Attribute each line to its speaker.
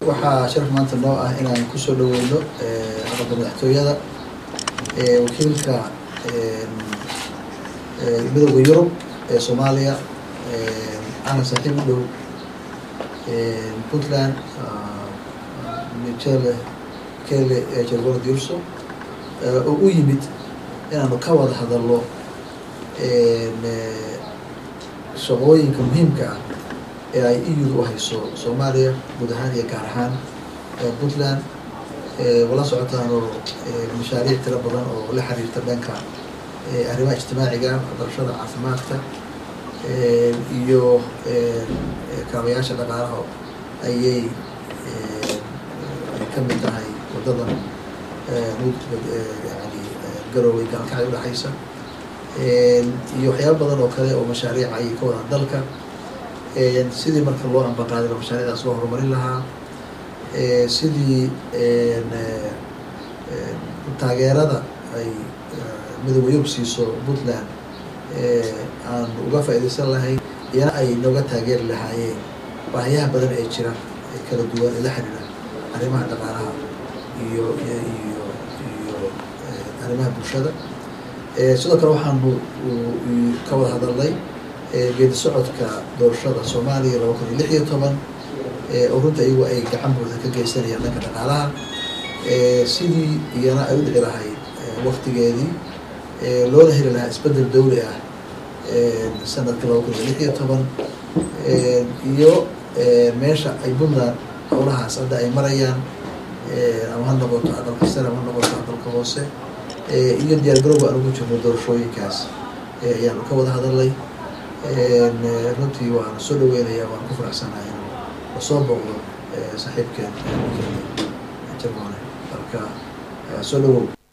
Speaker 1: waxaa sharaf maanta noo ah inaan kusoo dhaweyno aqalka madaxtooyada wakiilka midooda yurub ee soomaaliya ana saaxiib u dhow puntland michele kele jergolad yurso oo u yimid inaanu ka wada hadalno shaqooyinka muhiimka ah ee ay eu u hayso soomaaliya guud ahaan iyo gaar ahaan puntland wala socotaano mashaariic tiro badan oo la xiriirta dhanka arrimaha ijtimaaciga waxbarashada caafimaadka iyo kaabayaasha dhaqaalaha ayay ay ka mid tahay waddadan yani garoowey gaalkacay udhexaysa iyo waxyaaba badan oo kale oo mashaariic ayay ka wadaan dalka sidii marka loo ambaqaadilo mashaariicdaas loo horumarin lahaa sidii taageerada ay midooda yurub siiso puntland aan uga faaidaysan lahayn iyana ay nooga taageeri lahaayeen baahiyaha badan ee jira ee kala duwan ee la xiriira arrimaha dhaqaalaha iyo iyo iyo arrimaha bulshada sidoo kale waxaanu ka wada hadalnay geedi socodka doorashada soomaaliya laba kun iyo lix iyo toban oo runta iyagu ay gacan buuxda ka geysanayaan dhanka dhaqaalaha sidii iyana ay u dhici lahayd waktigeedii loola heli lahaa isbedel dawli ah sanadka laba kun iyo lix iyo toban iyo meesha ay puntland howlahaas hadda ay marayaan ama ha noqoto aqalka sare ama ha noqoto aqalka hoose iyo diyaar garowga aan ugu jirno doorashooyinkaas ayaanu ka wada hadalnay runtii waan soo dhaweynaya waan ku faraxsanahay inuu lasoo booqdo saaxiibkeen jermane marka soo dhawow